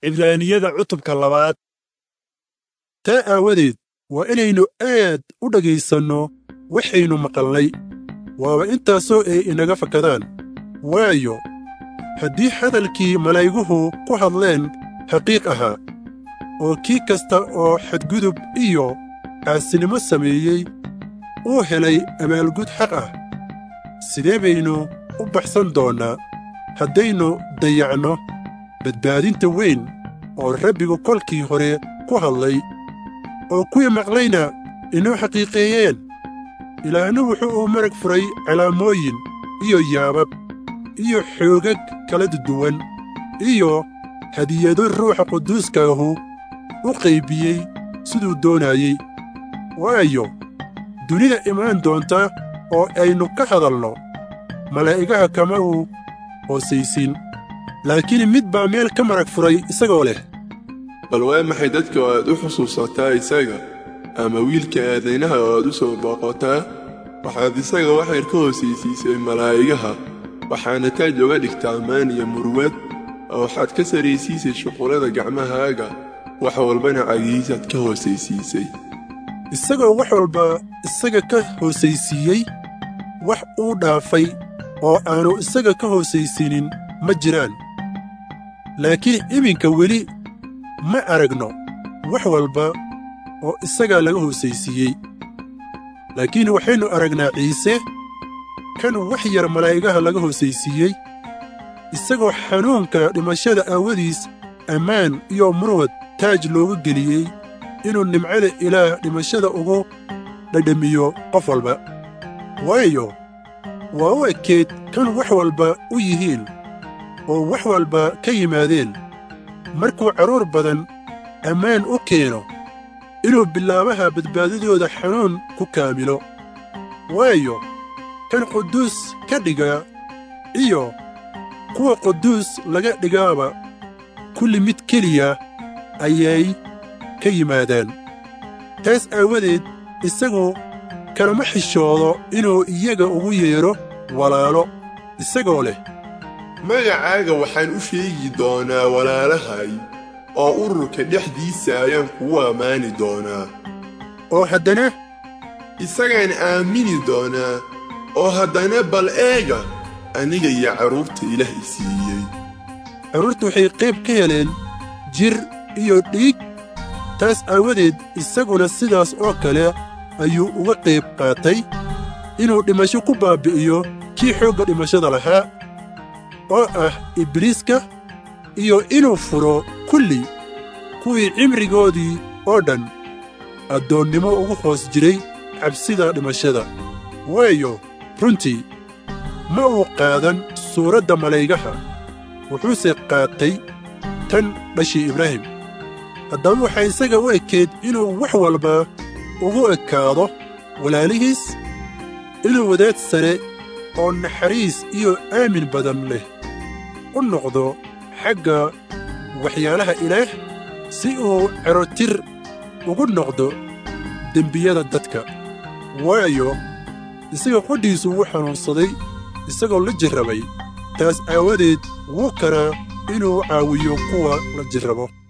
cibraaniyada cutubka labaad taa aawadeed waa inaynu aad u dhegaysanno waxaynu maqalnay waaba intaasoo ay inaga fakadaan waayo haddii hadalkii malaa'iguhu ku hadleen xaqiiq ahaa oo kii kasta oo xadgudub iyo caasinimo sameeyey uu helay abaalgud xaq ah sidee baynu u baxsan doonnaa haddaynu dayacno badbaadinta weyn oo rabbigu kolkii hore ku hadlay oo kuwii maqlayna inoo xaqiiqeeyeen ilaahna wuxuu uu marag furay calaamooyin iyo yaabab iyo xoogag kala duwan iyo hadiyado ruuxa quduuskaahu u qaybiyey siduu doonayey waayo dunida imaan doonta oo aynu ka hadalno malaa'igaha kama uu hoosaysin laakiin mid baa meel ka marag furay isagoo leh bal waa maxay dadka oo aad u xusuusataa isaga ama wiilka aadaynaha oo aad u soo booqotaa waxaad isaga waxayr ka hoosaysiisay malaa'igaha waxaana taaj oga dhigtaa maan iyo murwad oo waxaad ka saraysiisay shuqullada gacmahaaga wax walbana cagihiisaad ka hoosaysiisay isagoo wax walba isaga ka hoosaysiiyey wax uu dhaafay oo aanu isaga ka hoosaysiinin ma jiraan laakiin iminka weli ma aragno wax walba oo isagaa laga hoosaysiiyey laakiin waxaynu aragnaa ciise kan wax yar malaa'igaha laga hoosaysiiyey isagoo xanuunka dhimashada aawadiis ammaan iyo murwad taaj loogu geliyey inuu nimcada ilaah dhimashada ugu dhadhamiyo qof walba waayo waa u ekeed kan wax walba u yihiin oo wax walba ka yimaadeen markuu carruur badan ammaan u keeno inuu bilaabaha badbaadadooda xanuun ku kaamilo waayo kan quduus ka dhigaa iyo kuwa quduus laga dhigaaba kulli mid keliya ayay ka yimaadaan taas aawadeed isagu kalama xishoodo inuu iyaga ugu yeedho walaalo isagoo leh magacaaga waxaan u sheegi doonaa walaalahay oo ururka dhexdiisa ayaan kugu ammaani doonaa oo haddana isagaan aamini doonaa oo haddana bal eega aniga iyo carruurta ilaah i siiyey carruurtu waxay qayb ka heleen jir iyo dhiig taas aawadeed isaguna sidaas oo kale ayuu uga qayb qaatay inuu dhimasho ku baabbi'iyo kii xoogga dhimashada lahaa oo ah ibliiska iyo inuu furo kulli kuwii cimrigoodii oo dhan addoonnimo ugu hoos jiray cabsida dhimashada waayo runtii ma uu qaadan suuradda malaygaha wuxuuse qaatay tan dhashii ibraahim haddaba waxaa isaga u ekeed inuu wax walba ugu ekaado walaalihiis inuu wadaad sare oo naxariis iyo aamin badan leh u noqdo xagga waxyaalaha ilaah si uu cerotir ugu noqdo dembiyada dadka waayo isaga qodhiisu wuu xanuunsaday isagoo la jirrabay taas aawadeed wuu karaa inuu caawiyo kuwa la jirrabo